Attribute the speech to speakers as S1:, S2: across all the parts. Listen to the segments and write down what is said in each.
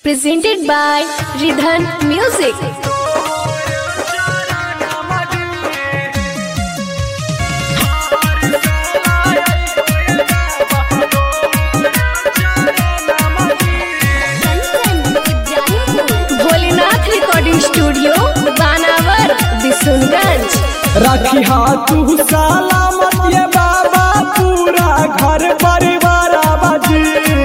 S1: presented by Ridhan Music. Bholenath recording studio Banawar Bishunganj
S2: रखी तू सलामत ये बाबा पूरा घर परिवार बाजी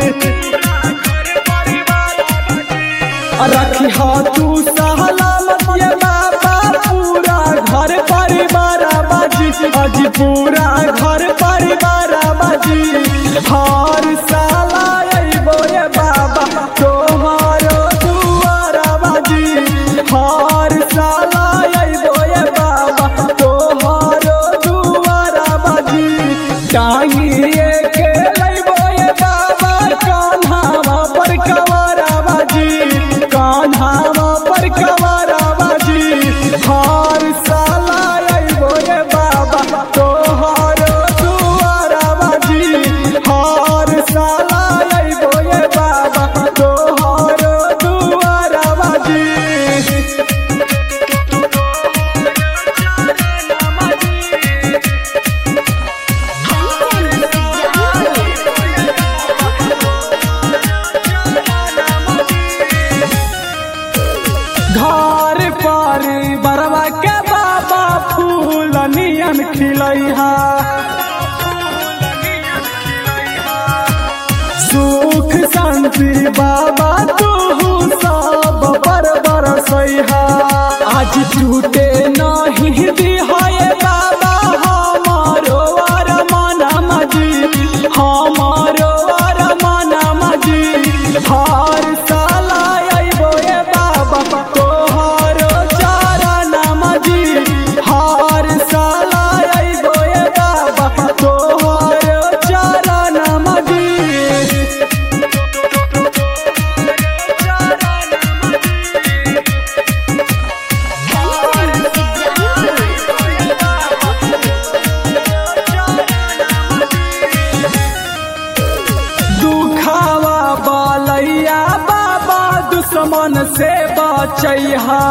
S2: रखी तू सलामत ये बाबा पूरा घर परिवार बाजी अज पूरा घर परिवार बाजी हर साला अइबो ये बाबा तोहारो दुआरा बाजी हर साला अइबो ये बाबा तोहारो दुआरा बाजी टांगिए के लइबो ये बाबा कान्हावा पर कवारा बाजी कान्हावा पर कवारा बाजी हर साला अइबो ये बाबा तोहारो दुआरा बाजी हर साला अइबो ये बाबा तोहारो दुआरा बाजी घर पर बरवा के बाबा फूल नियन खिलैहा सुख शांति बाबा तू सब पर बरसैहा आज टूटे नहीं दिहाए बाबा हमारो अरमान मजी हमारो अरमान मजी हर साला अइबो ए बाबा तोहारो चरण मजी हर साला अइबो ए बाबा तोहारो चरण मजी दुखावा बालैया बाबा दुश्मन से बचैहा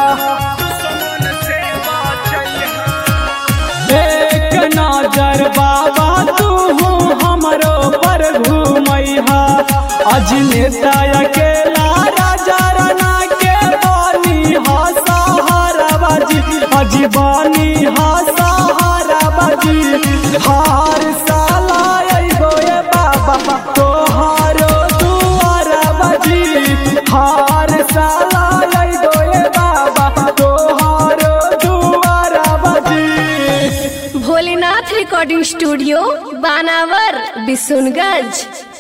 S2: एक नजर बाबा तू हमरो पर घूमैहा अज नेता अकेला राजा राना के बानी हा सहारा बाजी अज बानी हा सहारा बाजी हार साला अइबो ए बाबा तोहारो दुआरा बाजी हार साला अइबो ए बाबा तोहारो दुआरा बाजी
S1: भोलेनाथ रिकॉर्डिंग स्टूडियो बानावर बिशुनगंज